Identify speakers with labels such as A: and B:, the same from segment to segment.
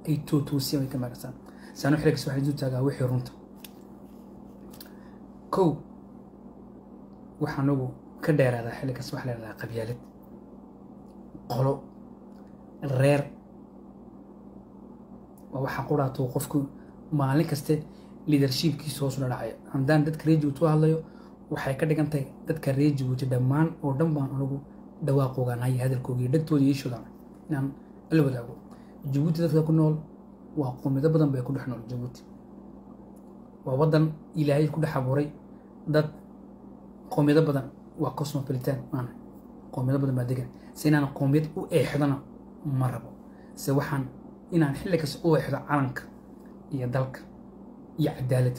A: ay tootoosiyaan ay ka maagarsaan saano xilligas waxaa isu taagaa wixii runta kow waxaa anagu ka dheeraadaa xilligaas waxa la yidhahdaa qabyaalad qolo reer waa waxaa quraato qofku maalin kaste leadershipkiisa hoos ula dhacaya haddaan dadka reer jabuuti u hadlayo waxay ka dhigan tahay dadka reer jabuuti dhammaan oo dhan baan anagu dhawaaqoogaanahay hadalkooga iyo dhagtooda iyo ishooda inaan la wadaago jabuuti dadka ku nool waa qowmiyado badan bay ku dhex nool jabuuti waa waddan ilaahay ku dhex abuuray dad qowmiyado badan waa cosmopolitan maana qowmiyado badan baa degan se inaan qowmiyad u eexdana ma rabo se waxaan inaan xilli kasta u eexdo calanka iyo dalka iyo cadaaladda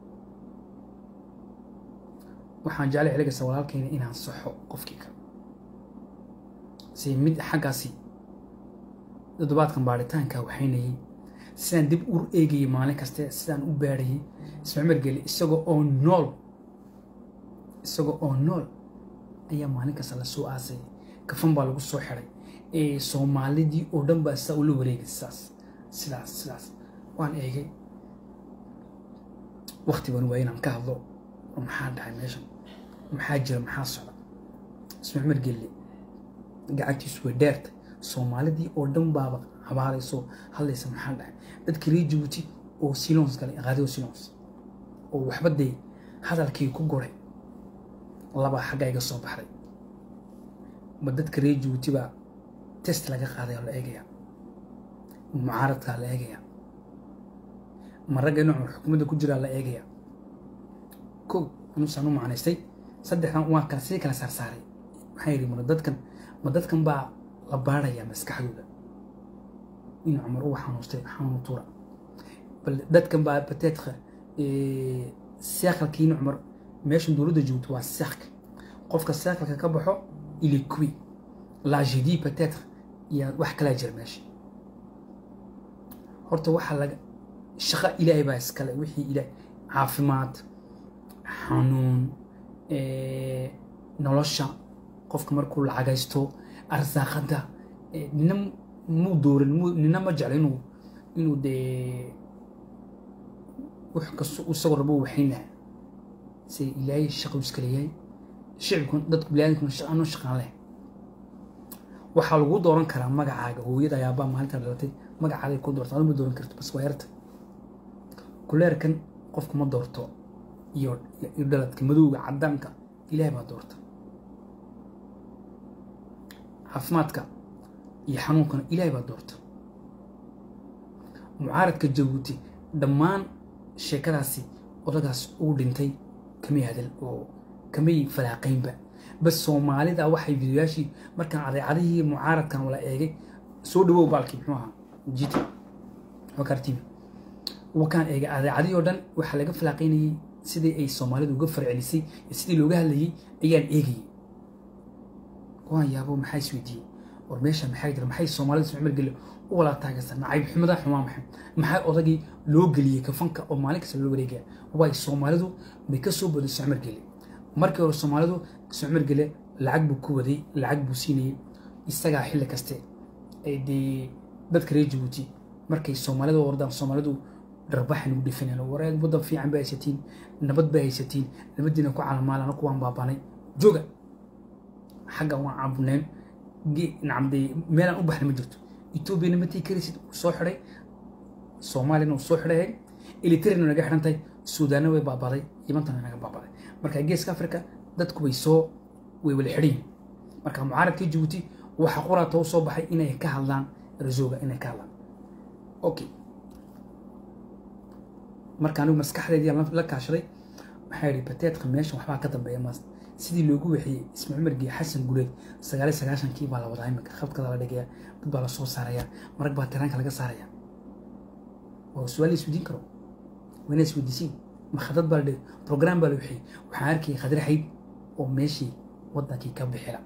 A: waxaan jeclay xilli kasta walaalkayna inaan saxo qofkii kale se mid xaggaasi toddobaadkan baaritaanka waxaynayay sidaan dib u eegayay maalin kaste sidaan u baadhayay ismacmar geli isagoo oo nool isagoo oo nool ayaa maalin kasta lasoo aasayay kafan baa lagu soo xiday soomaalidii oo dhan baa sidaa ula wareegay sidaas sidaas sidaas waan eegay wakti baan waaya inaan ka hadlo oo maxaa dhacay meeshan maxaa jira maxaa socda ismacmar gelle gacantiisu way dheertay soomaalidii oo dhan baaba habaarayso hadlaysa maxaa dhacay dadka reer jabuuti oo silons galay qaadiyo silons oo waxba dee hadalkii ku goray labaa xagga iga soo baxday ma dadka reer jabuuti baa test laga qaaday oo la eegaya mucaaradkaa la eegaya ma ragga inuu cumar xukuumadda ku jiraa la eegaya kow anusaan u macnaystay saddexdan waan kala sii kala saarsaaray maxaa yidhi ma dadkan ma dadkan baa la baaraya maskaxdooda inuu cumar uu xanuustay xanuun tuura bal dadkan baa bateetka seekalkii inuu cumar meeshan dowladda joogto waa seekalka qofka seekalka ka baxo ili kuwi lagedi bateetka iyo wax kalaa jira meesha horta waxaa laga shaqo ilaahay baa iskale wixii ilaahay caafimaad xanuun nolosha qofka markuu lacagaysto arsaaqada nina muu dooran nina ma jecla inuu inuu dee wax kasto isagoo rabo waxaynaha se ilaahay shaqo iska leeyahay shicibku dadku biniaadamkuna ano shaqaan leh waxaa lagu dooran karaa magacaaga hooyada ayaabaa maalinta dhalatay magacaaday ku doorta aduma dooran karto bas waa yarta kuleerkan qofku ma doorto iyo iyo dhaladka madowga cadaanka ilaahay baa doorta caafimaadka iyo xanuunkana ilaahay baa doorta mucaaradka jabuuti dhammaan sheekadaasi odagaas uu dhintay kamay hadal oo kamay falaaqaynba bas soomaalida waxay fidiyaashii markaan adeecadihii mucaaradkan wala eegay soo dhawow baalkii muxuu ahaa jita wakartibi wakaan eegay adeecadihii oo dhan waxaa laga falaaqaynayay sidii ay soomaalidu uga farcelisay iyo sidii looga hadlayay ayaan eegayay waan yaabo maxaa isweydiiyey war meesha maxaa jira maxay soomaalida ismacmar geli u wala taageersan nacayb xumada xumaa maxay maxaa odagii loo geliyey kafanka oo maalin kasta loo wareegaya waay soomaalidu may ka soo boday ismacmar geli markii hore soomaalidu ismacmar gele lacag buu ku waday lacag buu siinayay isagaa xilli kaste dee dadka reer jabuuti markay soomaalida ordaan soomaalidu dharbaxan ugu dhifanayaan wareeg waddan fiican bay haysatiin nabad bay haysatiin nabadiina ku calamaalan anaku waan baabanay jooga xagga waan caabuneen nacamde meelaan u baxna ma jirto etoobiyana matii karisid uu soo xidhay soomaaliyana uu soo xidhay elitrina naga xidhan tahay suudaanna way baabaday yimantana naga baabaday marka geeska africa dadku way soo way wala xidhayin marka mucaaradka jabuuti waxa qoraata u soo baxay inay ka hadlaan rasooga inay ka hadlaan okay marka anigu maskaxdeedii la kaashaday waxaa yidhi bateedka meeshan waxbaa ka dambeeya maas sidii loogu wixiyey ismaaciil margii xasan guleed sagaaliy sagaashankii baa la wadaa iminka khadkada la dhigaya dad baa la soo saaraya marag baa tiraanka laga saaraya waa su-aal la isweydiin karo waa inaa isweydiisiin makhadad baa la dhigay program baa la wixiyey waxaan arkayay khadir xayd oo meeshii waddankii ka bixila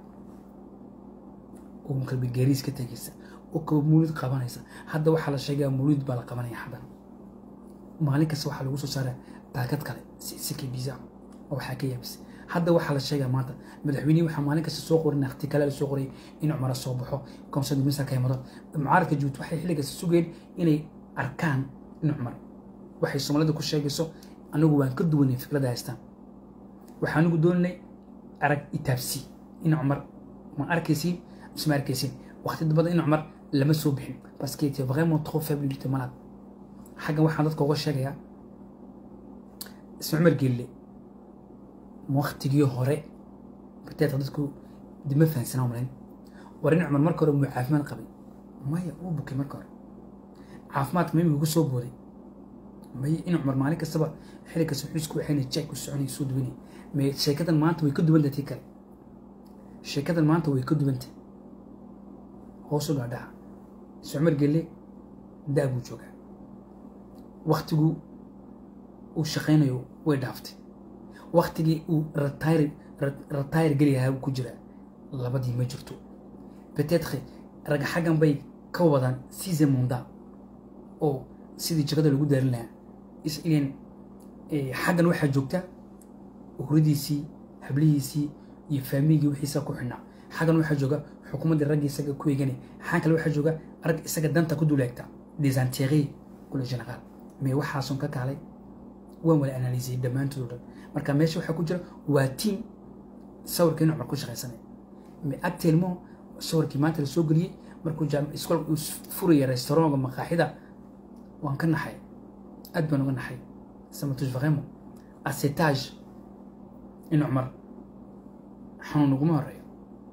A: oo kalbi gaariis ka tegaysa oo kaba muulid qabanaysa hadda waxaa la sheegaya muulid baa la qabanaya hadan maalin kasta waxaa lagu soo saaraa baakad kale sikii biza oo waxaa ka yaabisay hadda waxaa la sheegaa maanta madaxweynihii waxaa maalin kasta soo qorin akhti kale la soo qorayay in cumara soo baxo konsad minister ka imado mucaaradka jabuuti waxay xilligaas sugeen inay arkaan in cumar waxay soomaalida ku sheegayso anigu waan ka duwanay fikradda haystaan waxaa anigu dooninay arag itaabsi in cumar ma arkaysiin mise ma arkaysiin waqti badan in cumar lama soo bixin parce que était vraiment trop faible du malade xaggan waxaan dadka uga sheegayaa isma cumar geelle waqtigii hore bateeta dadku dima fahansanaa malayn war in cumar marka hore muu caafimaad qabay maya uu bukay marka hore caafimaadka mimi ugu soo booday maya in cumar maalin kastaba xilli kasta wuxuu isku waxayna jack ku soconay soo duwanay me sheekadan maanta way ka duwan tahay tii kale sheekadan maanta way ka duwan tahay hoosu dhaadhaca isma cumar geelle daa buu joogaa waktigu uu shaqaynayo way dhaaftay waktigii uu ratayr geli lahaa ku jira labadii ma jirto betetre raga xaggan bay ka wadaan size monda oo sidii jagada lagu daarin lahaa isn xaggan waxaa joogta huradiisii hablihiisii iyo faamigii wixiisa ku xidhnaa xaggan waxaa jooga xukuumaddii ragga isaga ku eeganay xaggan kale waxaa jooga rag isaga danta ku duleegta desanterie kule generaal mee waxaasun ka kaalay waan wala analysiyey dhammaantood o dhan marka meesha waxaa ku jira waa tiam sawirka inu cumar ku shaqaysanay me agteelmo sawirkii maanta la soo geliyey markuu iskoolka uu furaya restaurantka maqaaxida waan ka naxay aad baan uga naxay samatus vraiment asetage inu cumar xanuun uguma horeeyo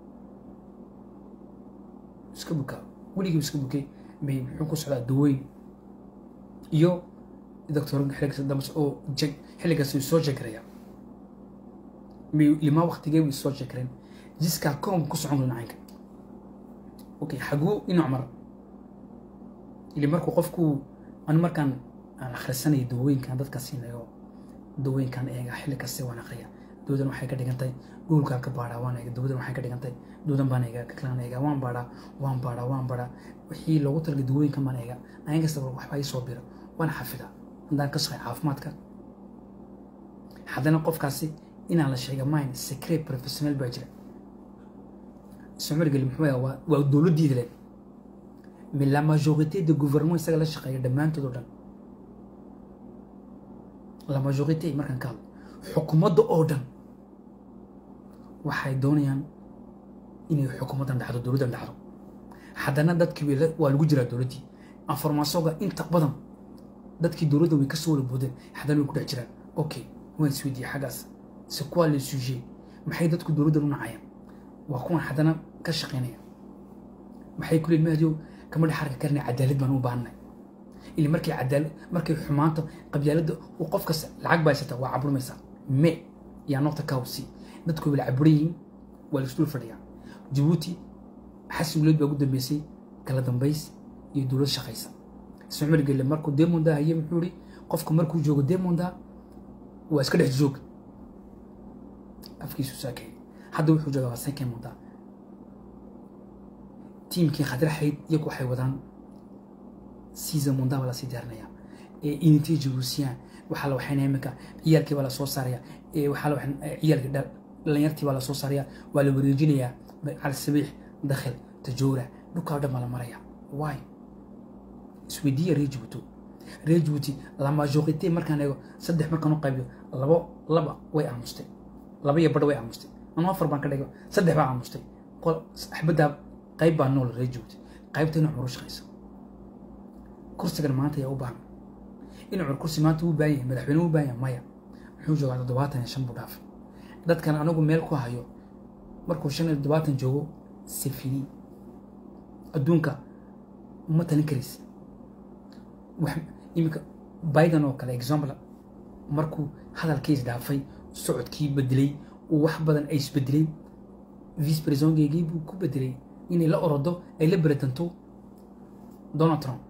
A: iska bukaa weligii iska bukay may muxuu ku socdaa daweyn iyo doctor xilligaas dambe oo jeg xilligaas uu soo jegraya may limaa waqtigee uu soo jegreen jiskaa koom ku socon doona caynka okay xaguu inu cumar ili markuu qofku anu markaan aan akhrisanaya dawooyinkan dadka siinayo dawooyinkan eega xilli kaste waan akhriya dawdan waxay ka dhigantay dhulkaa ka baadhaa waan eega dawdan waxay ka dhigantay dawdan baan eega kaklaan eega waan baadhaa waan baadhaa waan baadhaa wixii loogu talagay dawooyinkan baan eega ayin kasta waxbaa ii soo bira waan xafidaa haddaan ka shaqay caafimaadka haddana qofkaasi inaan la sheega mine secret professional baa jira ismargeli muxuu yaha waa dowladdiida le mais la majorité de gouvernement isaga la shaqeeya dhammaantood oo dhan la majorité markaan ka hadlo xukuumadda oo dhan waxay doonayaan inay xukuumaddan dhacdo dowladdan dhacdo haddana dadkii waa lagu jiraa dowladdii informationka inta badan dadkii dowladda way kasoo wala boodeen haddana way ku dhex jiraan okay waan isweydiiyey xaggaas c'est quoi le sujet maxay dadku dowladdan u nacayaan waa kuwan haddana ka shaqaynaya maxay ku leeyihin mahdiyow kama dhex arki karnay cadaalad baan u baahanay ili markay cadaalad markay xumaanta qabyaaladda uu qof kasta lacag baa haysata waa caburimaysaa me yaa noqta kawsi dadku wala caburan yihiin waa laisdul fadhiyaa jabuuti xasan guleed baa ugu dambeysay kala dambays iyo dowlad shaqaysa ismacmar gelle markuu demonda haye muxuu ihi qofku markuu joogo demonda waa iska dhex joog afkiisu saakeeyay hadda wuxuu joogaa waa sanke monda tiimkii khadraxayd iyagu waxay wadaan season monda baa lasii diyaarinaya inintay jabuusiyaan waxaa la waxayna iminka ciyaalkii baa lasoo saaraya waxaa la ciyaalkii dhalinyartii baa lasoo saaraya waa la wareejinayaa cali sabiix dakhil tajoora dhulkaa o dhan baa la maraya why isweydiiya reer jabuuti reer jabuuti la majorité markaan eego saddex markaan u qaybiyo labo laba way aamustay laba iyo badh way aamustay anu afar baan ka dhigo saddex baa aamustay qol axbaddaa qayb baa nool reer jabuuti qaybta inu cumar u shaqayso kursigan maanta ayaa u baahan in cumar kursi maanta uu baahan yahay madaxweyne u baahan yahay maya muxuu joogaa toddobaatan iyo shan buu dhaafay dadkan anigu meel ku hayo markuu shan iyo toddobaatan joogo sifini adduunka uma talin karaysa iminka biden oo kale example markuu hadalkiis dhaafay socodkii bedelay uu wax badan ay isbedeleen vice presidentgeygii buu ku bedelay inay la orodo ay la beretanto donald trump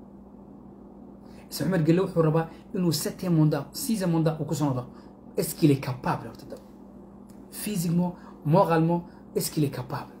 A: isma cumar gelle wuxuu rabaa inuu sete monda sixième monda uu ku soo noqdo est-ce qu'il est capable horta physiquement moralement est-ce qu'il est capable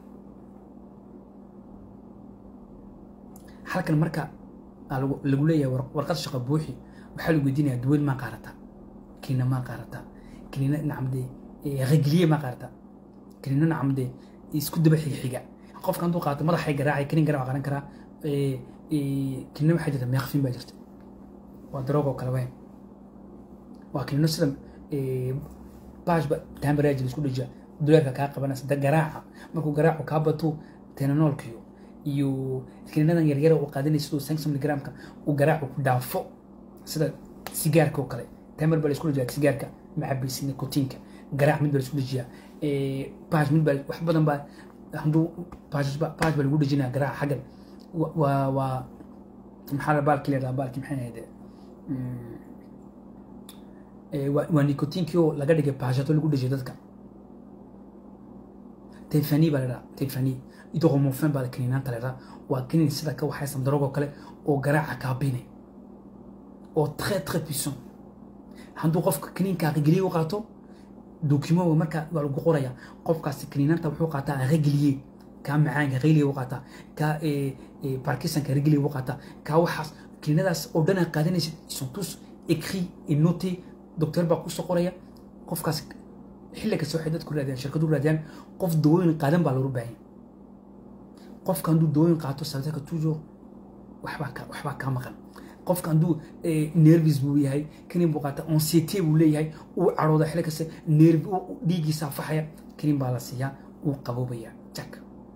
A: halkan marka lagu leeyahay warqad shaqo buuxi waxaa lagu weydiinaya duwel maa qaarataa kiina maa qaarataa kiina nacamdee ragiliye ma qaarta kaniino nacam dee isku daba xiga qofka hadduu qaato madaxay garaacay kanin garaac qaran karaa kaniino waxaa jirta meeqfin baa jirta waa daroog oo kale weyn waa kaniino sida baashba taambaraajil isku dhajiya duleerka kaa qabanaysa da garaaca markuu garaacu kaa bato tenanoolkiyo iyo kaniinadan yaryara uu qaadanaysa siduu sanks miligramka uu garaacu ku dhaafo sida sigaarka oo kale tamar baa la isku dhajiyaa sigaarka macabaysi nikotiinka garaac mid baa la isku dhajiyaa baash mid baa wax badan baa hadduu baash baash baa lagu dhajinaya garaaca xaggan waa waa maxaa la baalki leedaha baalki maxay ahayd waa nikotiinkii oo laga dhigay baashato lagu dhajiyo dadka tefani baa ladhaha tefani idoromofan baa kaniinaanta ladhaha waa kaniin sida ka waxaysan darogoo kale oo garaaca kaabinay oo très très puissant hadduu qofka kaniinka rageliye u qaato document marka waa lagu qoraya qofkaasi kaniinaanta wuxuu qaataa rageliye kaa macaanka rageliye u qaataa kaa parkinsonka rageliye u qaataa kaa waxaas kaniinadaas oo dhan aad qaadanaysid sont tous écrit et noté docteur baa kusoo qoraya qofkaas xilli kasta waxay dadku raadiyaan shirkadu raadiyaan qof dawooyin qaadan baa loogu baahan qofka hadduu dawooyin qaato sabtaka toujours waxbaa ka waxbaa kaa maqan qofka hadduu nervis buu yahay kanin buu qaata ansiete buu leeyahay uu cadhooda xilli kasta nerv dhiiggiisa faxaya kanin baa la siiyaa uu qaboobaya jak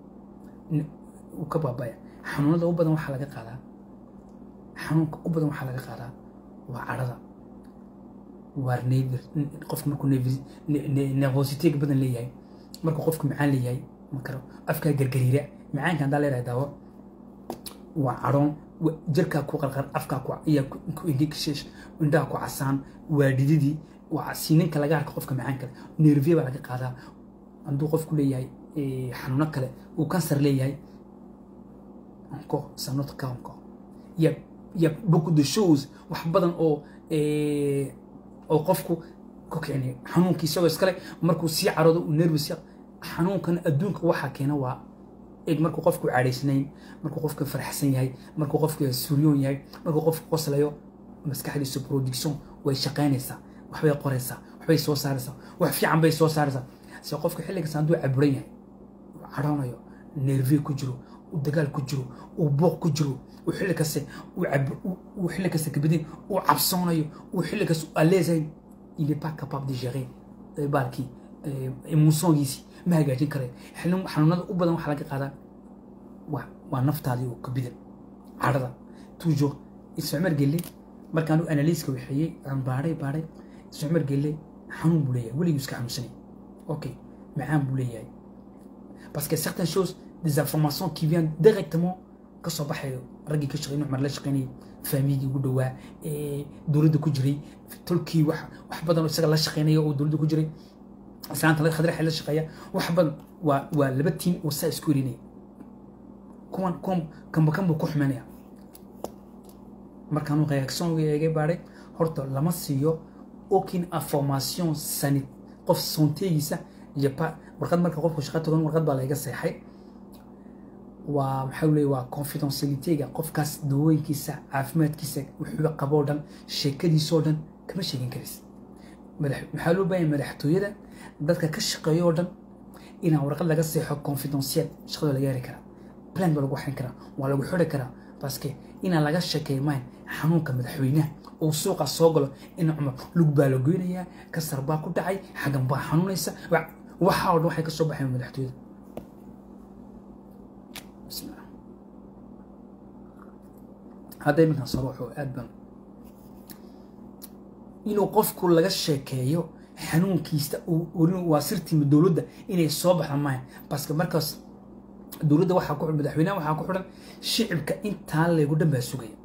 A: uu ka baabaya xanuunada u badan waxaa laga qaadaa xanuunka u badan waxaa laga qaadaa waa cadhada waar nevir qofka markuu nervositega badan leeyahay markuu qofku macaan leeyahay ma karo afkaa gargariira macaanka haddaa leedahay daawo waa cadhoon jirkaa ku qarqar afkaa ku ayaa ku indhikisheesh indhaha ku casaan waa dhididii waa siininka laga arka qofka macaan kale nerviya baa laga qaadaa hadduu qofku leeyahay xanuuno kale uu kansar leeyahay encore ça notre cas encore il y a il y a beaucoup de choses wax badan oo oo qofku ku kicinayo xanuunkii isagoo iskale markuu sii caroodo uu nervous xanuunkan adduunka waxaa keena waa eg markuu qofku cadhaysnayn markuu qofku farxsan yahay markuu qofku suryoon yahay markuu qofku qoslayo maskaxdiisa production way shaqaynaysaa waxbay qoraysaa waxbay soo saaraysaa wax fiican bay soo saaraysaa se qofku xilligaas hadduu caburan yahay uu cadhoonayo nervie ku jiro uu dagaal ku jiro uu booq ku jiro uu xilli kaste uu xilli kaste kabadin uu cabsoonayo uu xilli kaste aleesayn il est pas capable de gérer baalkii emotiongiisii ma hagaajin karayo xanuunada u badan waxaa laga qaadaa waa naftaadii oo kabidan cadhada toujours iscumar gelle markaan u analyska waxeeyey aan baadhay baadhay iscumar gelle xanuun buu leeyahay weliguu iska xanuunsanay okay macaan buu leeyahay parce que certaines choses des informations qui viennent directement ka soo baxayo raggii ka shaqeynay cumar la shaqeynayay faamigii ugu dhowaa dowladda ku jiray tolkii wax wax badan oo isaga la shaqeynaya oo dowladda ku jiray islaanta laga khadraxa la shaqeeya wax badan waa waa laba tiim oo saa isku erinaya kuwan kuwan kanba kan buu ku xumeynaya markaanu reaction eegay baadhay horta lama siiyo aucune information sanit qof sontegiisa iyo pa warqad marka qofku shaqa togan warqad baa layga seexay waa maxaa leeyahay waa confidentialityga qofkaas dawooyinkiisa caafimaadkiisa wuxuu qaboo dhan sheekadiisoo dhan kama sheegin karis maxaa loo baahan madaxtooyada dadka ka shaqeeya oo dhan inaan warqad laga seexo confidential shaqada laga heli karaa plan baa lagu waxayn karaa waa lagu xiri karaa baske inaan laga sheekeey mayn xanuunka madaxweynaha uu suuqa soo galo in cumar lug baa la goynayaa kasar baa ku dhacay xagan baa xanuunaysa waxaa oo dhan waxay ka soo baxeen madaxtooyada bismillah hadda iminkan soo waxuu aad ban inuu qofku laga sheekeeyo xanuunkiista waa sirtiima dowladda inay soo baxda maaha baske markaas dowladda waxaa ku madaxweynaha waxaa ku xidhan shicibka intaa leegu dhan baa sugaya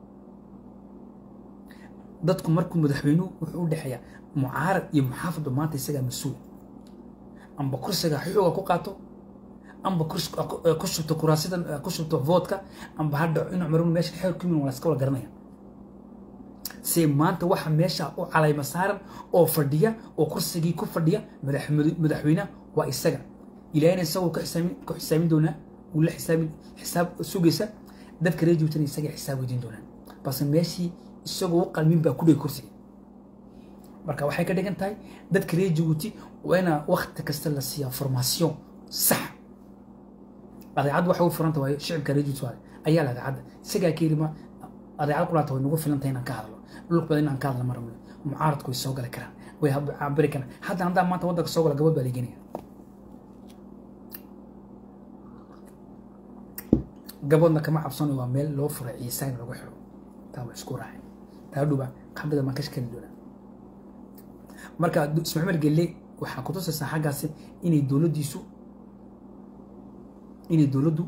A: dadku markuu madaxweynuhu wuxuu u dhexeeyaa mucaarad iyo muxaafadba maanta isagaa mas-uul amba kursiga xooga ku qaato amba ku shubto kuraasidan ku shubto voodka amba hadda in cumarun meesha xeer ku yimin waa laska wala garanaya se maanta waxa meesha u calayma saaran oo fadhiya oo kursigii ku fadhiya madaxweynaha waa isaga ilaahayna isagoo ku xisaamin doonaa uu la xisaabin xisaab sugaysa dadka reer joogtana isaga xisaab weydiin doonaan balse meeshii isagoo u qalmin baa ku dhigay kursiga marka waxay ka dhigan tahay dadka reer jabuuti waa inaa wakti kasta la siiyaa formaation sax adeecaddu waxay u furanta waayo shicibka reer jabuuti waaye ayaa la adeecadda isagaa ka yidhi ma adeecad kulaata way nagu filan tahay inaan ka hadlo dhulk badan inaan ka hadla marmule mucaaradku way soo gali karaan way cabiri karaan haddana haddaa maanta waddanka soo gala gabadh baa ligenaya gabadhna kama cabsanayo waa meel loo furay ciisa in lagu xiro taa waa isku raacay taa dhuba qabrida maan ka shakali doonaa marka ismaaciil gelle waxaa kutusaysaa xaggaasi inay dowladdiisu inay dowladdu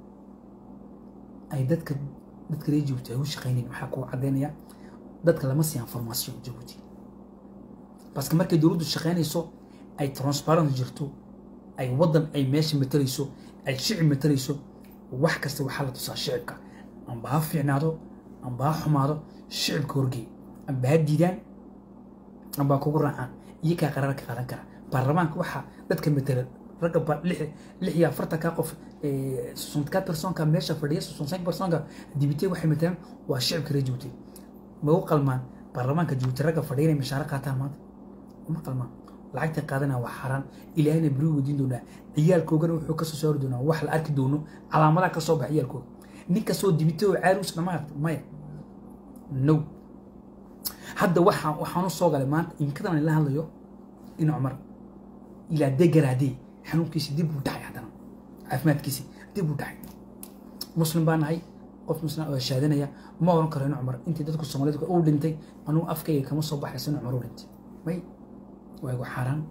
A: ay dadka dadka reer jabuuti ay u shaqaynayn waxaa kuu caddaynaya dadka lama siiyan formation jabuuti baske markay dowladdu shaqaynayso ay transparent jirto ay waddan ay meesha matalayso ay shicib matalayso wax kasta waxaa la tusaa shicibka amba ha fiicnaado amba ha xumaado shicibka horgey amba ha diidaan amba ha kugu raacaan iyakaa qaraar ka qaadan kara baarlamaanka waxaa dadka matala ragga lix iyo afartanka qof soixante personka meesha fadhiya soixante cinq personka dibite waxay matalaan waa shicibka reer jabuuti ma u qalmaan baarlamaanka jabuuti ragga fadhiya inay mishaaro qaataan maanta uma qalmaan lacagta qaadana waa xaaraan ilaahayna beri weydiin doonaa ciyaalkoogana wuxuu kasoo saari doonaa wax la arki doono calaamadaha kasoo baxa ciyaalkooga nin kastoo dibite oo caarus dhama aragta maya no hadda waxaa waxaan u soo galay maanta imikadan aan la hadlayo in cumar ilaa degaraadee xanuunkiisi dib u dhacay haddana caafimaadkiisi dib u dhacay muslim baa nahay qof muslim oo shaadanaya ma oran karo in cumar intii dadku soomaalida uu dhintay anugu afkayga kama soo baxayso in cumar uu dhintay may waa igu xaaraan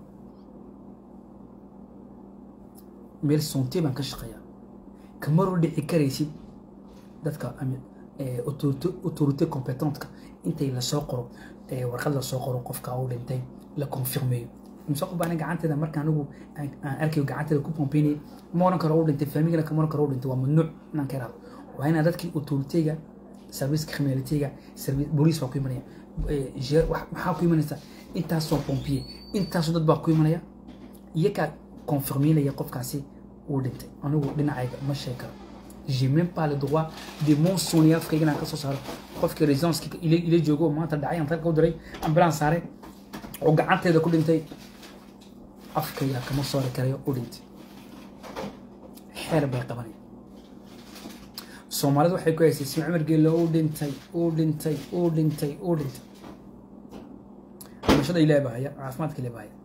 A: meel sontee baan ka shaqeeyaa kamaroo dhici karaysid dadka autorité competentka intay lasoo qoro warqad lasoo qoro qofka uu dhintay la confirmeeyo mise qof baan gacanteeda marka anigu aan arkayo gacanteeda ku pompeynay ma oran karo uu dhintay faamigana kama oran karo uu dhintay waa mamnuuc inaan ka iraado waa inaa dadkii autoritéga serviceka criminalityga booliis baa ku imanaya maxaa ku imanaysa intaasoo pompiye intaasoo dad baa ku imanaya iyakaa confirmeynaya qofkaasi uu dhintay anigu dhinacayga ma sheeg karo j'ai même pas le droit de mentionner afkayga inaan kasoo saaro qofkii residence ila joogo oo maanta dhacay aan talka u diray ambulance saaray oo gacanteeda ku dhintay afkayga kama soori karayo u dhintay xeer bay qabanaya soomaalidu waxay ku haysay isma cumar geelle uu dhintay uu dhintay uu dhintay uu dhintay dhimashada ilaah baa haya caafimaadka ilaah baa haya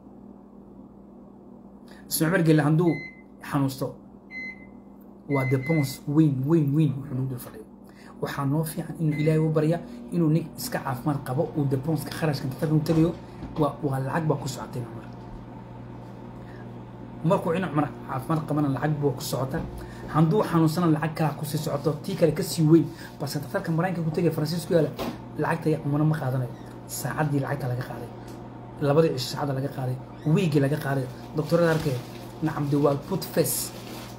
A: isma cumar geelle hadduu xanuusto waa depons weyn weyn weyn wuxuu nagu dul fadhiyo waxaa noo fiican inuu ilaahay u barya inuu nin iska caafimaad qabo uu deponska kharashka tatarka u tagayo waa waa lacag baa ku socotay cumar markuu in cumar caafimaad qabana lacag baa ku socota hadduu xanuunsana lacag kalaa kusii socoto tii kale kasii weyn balse tatarka maraykanka ku tegaya faransiisku yaala lacagta cumano ma qaadanayo saacaddii lacagta laga qaaday labadii cisho saacadda laga qaaday wiigii laga qaaday doctorada arkay nacam de waa put face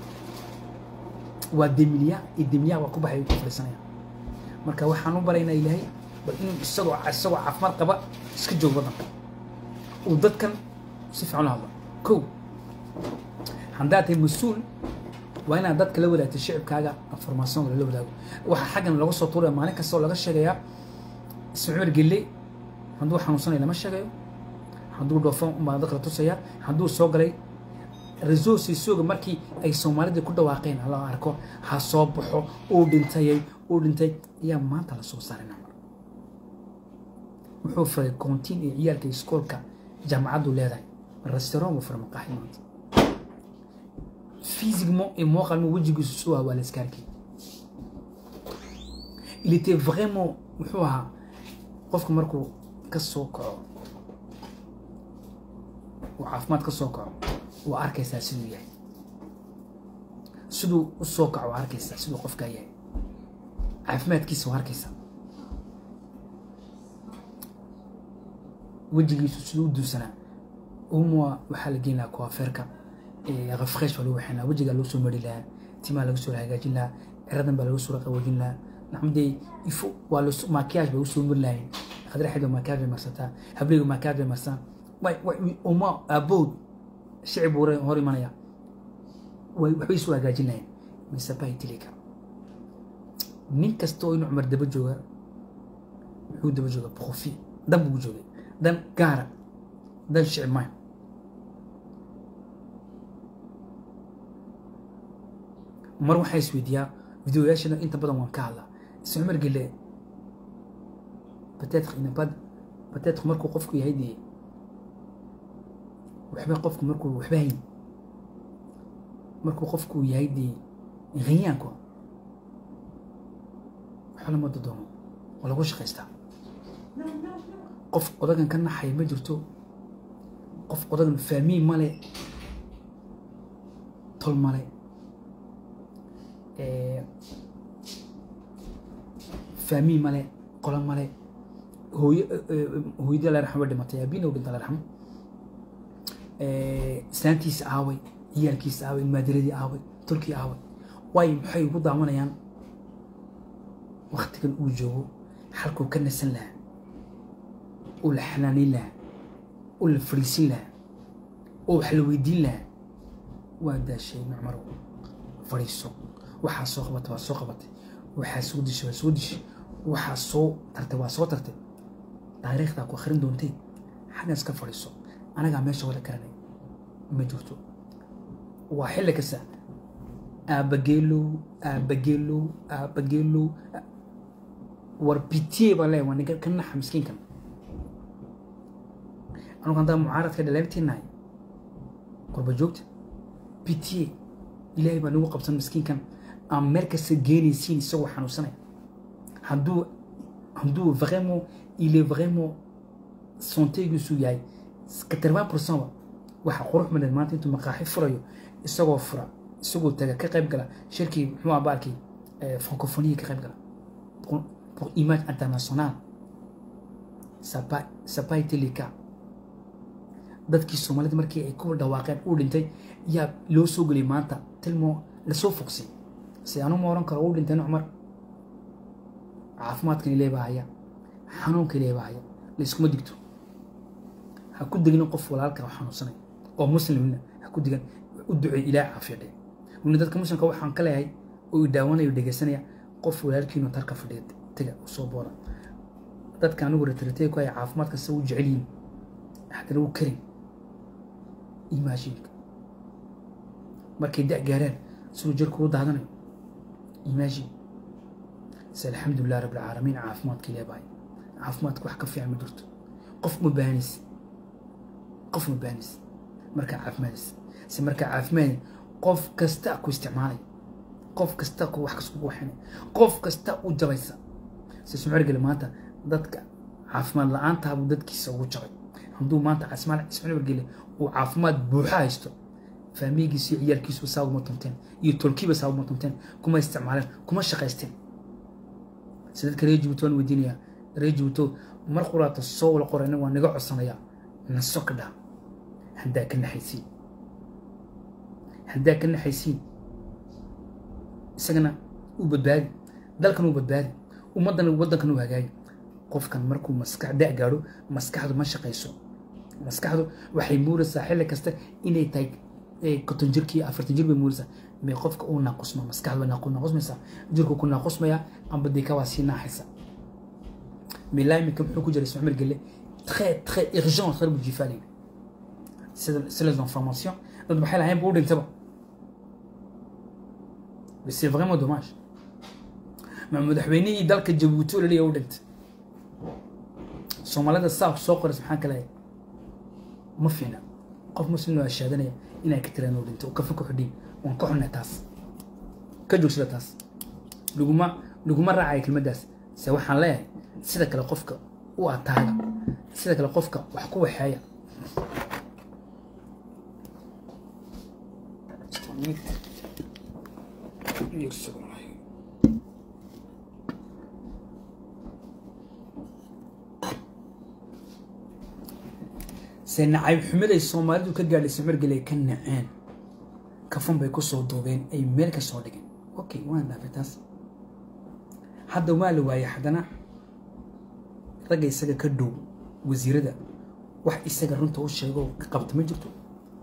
A: waa demilya iyo demilya waa ku baxay ku fadhiisanaya marka waxaan u baraynaa ilaahay bal inuu isagoo isagoo caafimaad qaba iska joogo waddanka uu dadkan si fiican la hadlo kow haddaad tahay mas-uul waa inaad dadka la wadaagto shicibkaaga informationka lala wadaago waxaa xaggan laga soo tuuraya maalin kasta oo laga sheegayaa isma cumar gelle hadduu xanuunsanayo lama sheegayo hadduu dhoofo umbaa dadka la tusaya hadduu soo galay resourcesooga markii ay soomaalida ku dhawaaqeen hala arko ha soo baxo uu dhintayay uu dhintay ayaa maanta la soo saaray namar wuxuu furay koontiin iyo ciyaalka iskoolka jaamacaddu leedahay restaurant buu furay maqaaxi maanta physiquement et moralement wejigiisu suu waa la iska arkay il était vraiment wuxuu ahaa qofku markuu ka soo kaco uu caafimaad ka soo kaco waa arkaysaa siduu yahay siduu u soo kaco waa arkaysaa siduu qofkaa yahay caafimaadkiisa waa arkaysaa wejigiisu siduu u duusanaa umwa waxaa la geyn lahaa kuafeerka refresh baa lagu waxaynaa wejigaa loo soo mari lahaa timaa laga soo hagaajin lahaa ciradan baa laga soo qaboojin lahaa nacmadee ifo waa los makiyaaj bay usoo mari lahayn khadraxeed makiyaaj bay marsataa hableyga makiyaaj bay marsaa uma abood shicib buu hor imanaya waxbay soo hagaajin lahayn mise bay tili kara nin kasta oo inuu cumar daba jooga muxuu daba jooga profi dan buu joogay dan gaara dan shicib maayo mar waxaa isweydiiyaa videoyaashana inta badan waan ka hadlaa isla cumar gele bateetka inabad bateetku markuu qofku yahay dee waxba qofku markuu waxba hayn markuu qofku yahay dee ghanyaanku waxba lama dodoomo waa lagu shaqaystaa qof odagan ka naxay ma jirto qof odagan faamiin male tol male faamiin male qolo male hooyo hooyadii alla raxmo dhimatay aabina u dhinta alla raxmo islaantiisa aaway ciyaalkiisa aaway maadiradii aaway tolkii aaway waayo maxay ugu daawanayaan waktigan uu joogo xalkuu ka nasan lahaa uu la xanaanayn lahaa uu la fariisin lahaa oo wax la weydiin lahaa waa daashay macmarow fadhiiso waxaa soo qabatay waa soo qabatay waxaa soo dishay waa soo dishay waxaa soo tartay waa soo tartay taariikhdaa ku akhrin doontay xaggan iska fadhiiso anagaa meesha wada garanay ma jirto waa xilli kasta aabageelow aabageelow aabageelow war bitiye baa leeyahay waa ninka ka naxa miskiinkan anugu haddaa mucaaradka dhaleebtiinahay qorba joogta bitiye ilaahay baa nagu qabsan miskiinkan aan meel kasta geenaysiin isagoo xanuunsanaya hadduu hadduu vraiment il est vraiment santegiisu yahay quatre-vingt pourcent waxa qurux badan maanta intuu maqaaxi furayo isagoo fura isagoo taga ka qayb gala shirkii muxuu ah baalkii francophonie ka qayb gala pour image internationale ça pas ça pas été le cas dadkii soomaalida markii ay ku dhawaaqeen uu dhintay yaa loo soo geliyay maanta tilmo lasoo fogsay si anu ma oran karo uu dhintay cumar caafimaadkan ilaahay baa haya xanuunka ilaahay baa haya layskuma digto ha ku degin qof walaalka oo xanuunsanay oo muslimna ha ku digan u duceey ilaahay caafiya dhe weli dadka muslimka waxaan ka leeyahay oo daawanayo dhegeysanaya qof walaalkiinu tarka fadhiya taga soo boora dadka anigu retrateey ku haya caafimaadka se u jecel yihin haddana u karin imaashinka markay da gaaraan siduu jirku u daadanayo imaashin se alxamdulilah rabbi alcaalamiin caafimaadka ilaa bahay caafimaadka wax ka fiican ma jirto qof ma baanis qof ma baanis markaa caafimaadis se markaa caafimaad qof kasta ku isticmaalay qof kasta ku wax kaskugu waxinay qof kasta u jabaysa se sumcergele maanta dadka caafimaad la-aantaabuu dadkiisa ugu jabay hadduu maanta casmaal ismcergele uu caafimaad buuxa haysto faamigiisu iyo ciyaalkiisu saa uguma tunteen iyo tolkiiba saa uguma tunteen kuma isticmaaleen kuma shaqaysteen si dadka reer jibuuti waan weydiinayaa reer jibuuto mar quraata soo wala qorayna waa naga codsanayaa naso ka dhaa haddaa ka naxaysiin haddaa ka naxaysiin isagana uu badbaadi dalkan uu badbaadi ummaddana waddankan uu hagaagi qofkan markuu maskax da gaadho maskaxdu ma shaqayso maskaxdu waxay muuraysaa xilli kasta inay tahay konton jirkii afartan jir bay muuraysaa may qofka uu naaqusma maskaxdu way naaqusmaysaa jirku ku naaqusmaya amba dika waa sii naaxaysa mais là iminka muxuu ku jiray ismacmar gelle très très urgent reer bujifaali c'est les informations dad maxay lahayn buu dhintaba mais c'est vraiment dommage ma madaxweynihii dalka jabuuti oo laleeyahay u dhintay soomaalida saa soo qorays maxaan ka leeyahay ma fiina qof muslim oo ashaadanaya inay ka tiraan oo dhinto oo kafa ku xidhiin waan ka xunnay taas ka joogsada taas laguma laguma raacaya kelmaddaas se waxaan leeyahay sida kale qofka u ataaga sida kale qofka wax ku waxeeya se nacayb xumiday soomaalidu ka gaadhay samargelay ka naceen kafan bay ku soo duubeen ay meel ka soo dhigeen okay waan dhaafay taas hadda waa la waayay haddana ragga isaga ka dhow wasiirada wax isaga runta u sheego ka qabta ma jirto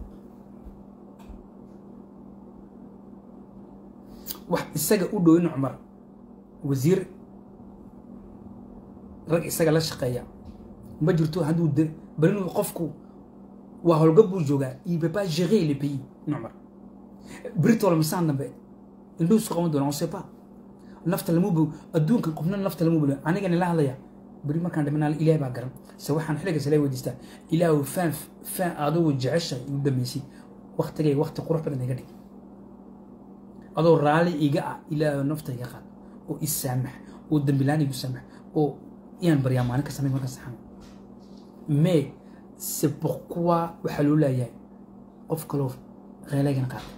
A: wax isaga u dhow in cumar wasiir rag isaga la shaqeeya ma jirto hadduu de bal inuu qofku waa howlgab buu joogaa il peut pas gérer le pays numar britol misaan dambe indhuhu isku qaban doona on sait pas nafta lamu bo adduunkan qofna nafta lamu bolo aniga nila hadlaya beri markaan dhimanaa ilaah baa garan se waxaan xilligaas ilaa weydiistaa ilaahu faan faan adugu jeceshahay igu dhameysay waktigay wakti qurux badan iga dhig adoo raali iga ah ilaahu nafta iga qaad oo i saamax oo dambilaan igu saamax oo iyaan baryaa maalin kasta mid marka saxan mais c'est pourquoi waxaa loo leeyahay qof kaloo reelaygan qaata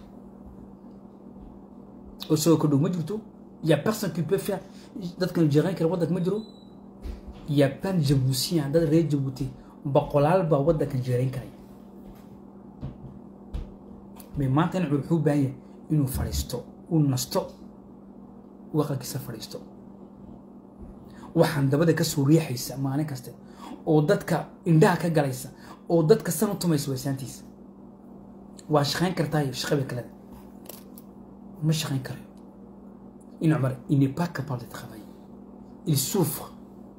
A: oo isagoo ka dhow ma jirto y a personne qui peut faire dadkan jeeqayn kara waddanka ma jiro y a plein de jabuutiens dad reer jabuuti boqolaal baa waddankan jeerayn karaya mais maanta in wuxuu u baahan yahay inuu fadhiisto uu nasto uu aqalkiisa fadhiisto waxaan dabada ka soo riixaysa maalin kaste oo dadka indhaha ka galaysa oo dadka san u tumaysa waysaantiisa waa shaqayn kartaa shaqada kaleda ma shaqayn karayo in cumar il n'est pas capable de travailler il souffre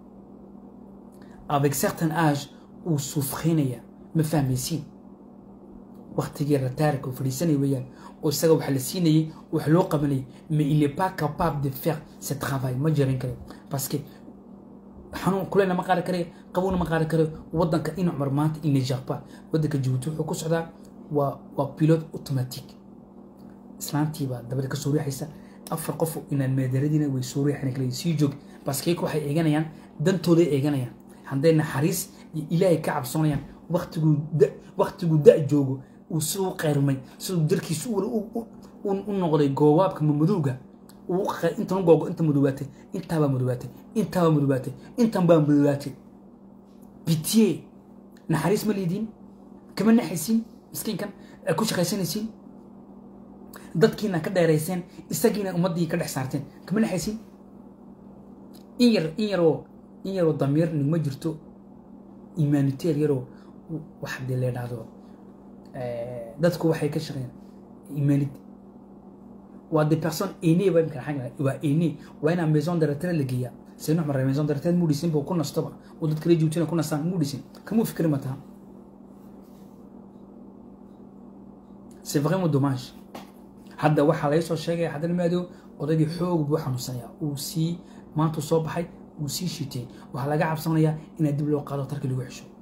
A: avec certain âge uu suufrinaya ma fahmaysiin waktigii rataarika uu fadhiisanaya weeyaan oo isaga waxa la siinayay wax loo qabanayay mais il n'est pas capable de faire ce travail ma jarin karayo parce que xanuun kuleyna ma qaari karayo qabowna ma qaari karayo waddanka in cumar maanta il ne gère pas waddanka jabuuti wuxuu ku socdaa waa waa pilote automatique islaantiibaa dabada ka soo riixaysa afar qof inaan meedaradiina way soo riixan kale sii joog baskeyka waxay eeganayaan dantooday eeganayaan hadday naxariis iyo ilaahay ka cabsoonayaan waktiguu da waktiguu da joogo uu siduu qeyrmay siduu darkiisu u noqday goobaabka mamadowga intan googo inta madoobaatay intaabaa madoobaatay intaabaa madoobaatay intan baa madoobaatay bitiye naxariis ma liidiin kama naxaysiin miskiinkan aad ku shaqaysanaysiin dadkiina ka dheerayseen isagiina ummaddii ka dhex saarteen kama naxaysiin in yar in yaroo in yaroo damiir nigma jirto humanitaire yaroo wax dee la idhaahdo dadku waxay ka shaqeeyaan humanity waa des personnes aînées baa imika xagga waa aîné waa inaa maison de retraite la geeyaa saynu xumar maison de retraite muu dhisin buu ku nastoba oo dadka la joogtina ku nastaan muu dhisin kamuu fikri ma taha c'est vraiment dommage hadda waxaa laga soo sheegaya haddana maado odaygii xoog buu xanuunsanayaa uu sii maantuu soo baxay uu sii shitay waxaa laga cabsanayaa inaa dib loo qaado tarki lagu xesho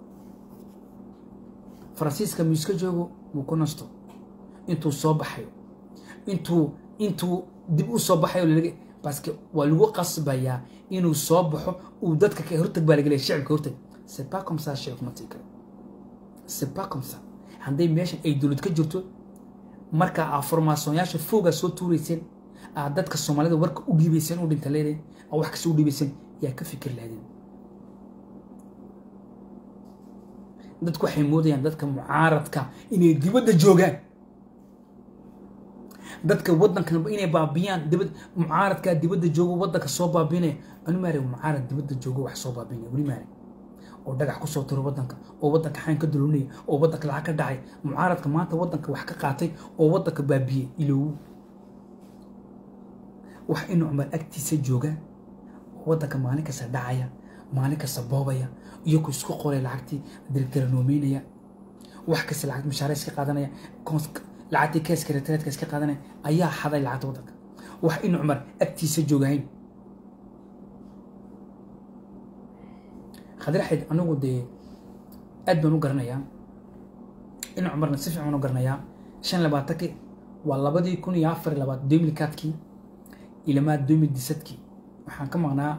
A: faransiiska miiska joogo wuu ku nasto intuu soo baxayo intuu intuu dib u soo baxayo lalaga baske waa lagu qasbayaa inuu soo baxo uu dadka ka hortag baa lagelaya shicibka hortag c'est pas comme ça shicibka ma tii karo c'est pas comme ça hadday meeshan ay dowlad ka jirto marka aa formaasonyaasha foogaa soo tuurayseen aad dadka soomaalida warka u dhiibayseen u dhinta leedahay aa wax kasta u dhiibayseen yaa ka fikir lahaydeen dadku waxay moodayaan dadka mucaaradka inay dibadda joogaan dadka waddankan inay baabiyaan dibad mucaaradkaa dibadda joogo waddanka soo baabinaya anu maare mucaarad dibadda joogo wax soo baabinaya weli maare oo dhagax kusoo tiro waddanka oo waddanka xayn ka dulunaya oo waddanka lacag ka dhacay mucaaradka maanta waddanka wax ka qaatay oo waddanka baabiyey ilow wax inuu cumar agtiisa jooga oo waddanka maalin kasta dhacaya maalin kasta boobaya iyaku isku qoray lacagtii dirdiranoomeynaya wax kasta lacag mashaare iska qaadanaya lacagtii keeska retreetka iska qaadanaya ayaa xaday lacagta waddanka wax inuu cumar agtiisa joogahayn khadraxid anigu dee aad baan u garanayaa in cumarna si fiican u garanayaa shan labaatankii waa labadii kun iyo afar labaad domilikaadkii ilamaa domil disadkii waxaan ka maqnaa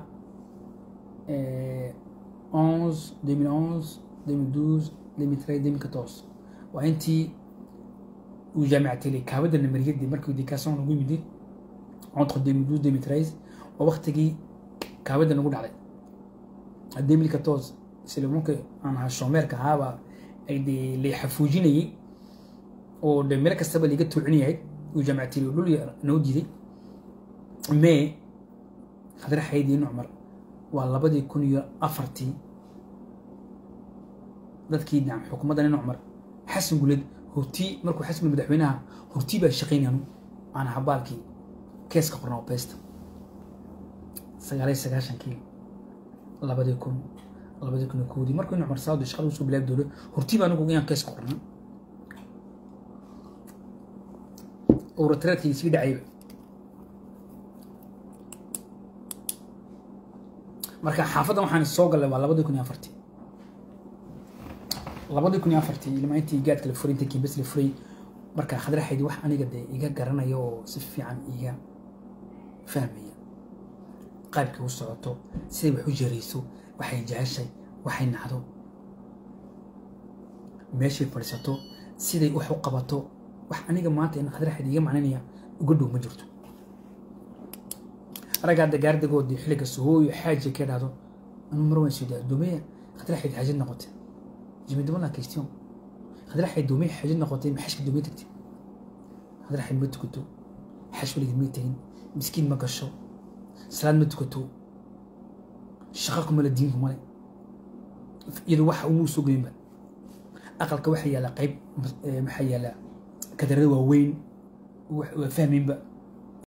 A: onze deux mille onze deux mille douze deux mille treize deux mille quatorze waa intii uu jaamicatay kaawada namariyadii markii education lagu yimid entre deux mille douze deux mille treize waa waktigii kaawada nagu dhacday deux mille quatorze sila marka aan ahaa shoomeerka ahaaba ay dee lay xafuujinayay oo de meel kastaba laiga tuucinayahay uu jaamicatay dhul noo diiday mais khadra xaydii nucmar waa labadii kun iyo afartii dadkii dhinac xukuumadda nin cumar xasan guleed hortii markuu xasan guleed madaxweynaha hortii baa shaqaynayanu aan habaalkii keeska qornaa beesta sagaaliyo sagaashankii labadii kun labadii kun iyo kowdii markuu cumar saudi shaqada usoo bilaabi doono hortii baa anigu inaan keeska qornaa oo ratreedkii sii dhacayba marka xaafaddan waxaan soo gallay waa labadii kun iyo afartii labadii kun iyo afartii ilmaa intii gaadka la furay intii kiibas la furay marka khadraxaydi wax aniga dee iga garanaya oo si fiican iga fahmaya qaybkay u socoto siday wax u jarayso waxay jeceshay waxay nacdo meeshay fadhiisato siday wax u qabato wax aniga maanta in khadraxaydi iga macnaynaya uga dhow ma jirto raggaa dagaardagoodii xilliga suhooyo xaaji ka dhahdo anuu mar waan soo dumeya khadraxayd xaajid noqotay jimidama la question khadraxayd duumey xaajid noqotay maxashka duumey tagtay khadraxayd ma tukato xash weligeed may tegin miskiin ma gasho salaad ma tukato shaqo kumale diin kumale iyadu waxa umuu soo geynba aqalka waxaa yaalla qayb maxaa yaalla kadarada waaweyn waa fahmaynba